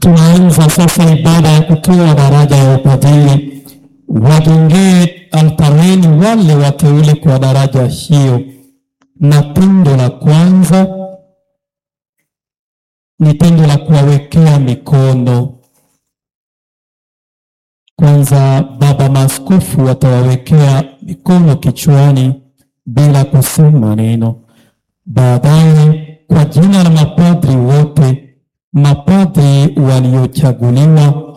Tunaanza sasa ibada ya kutoa daraja ya upadhiri. Wajongee altareni wale wateule kwa daraja hiyo, na tendo la kwanza ni tendo la kuwawekea mikono. Kwanza baba maaskofu watawawekea mikono kichwani bila kusema neno. Baadaye kwa jina la mapadri wote, mapadri waliochaguliwa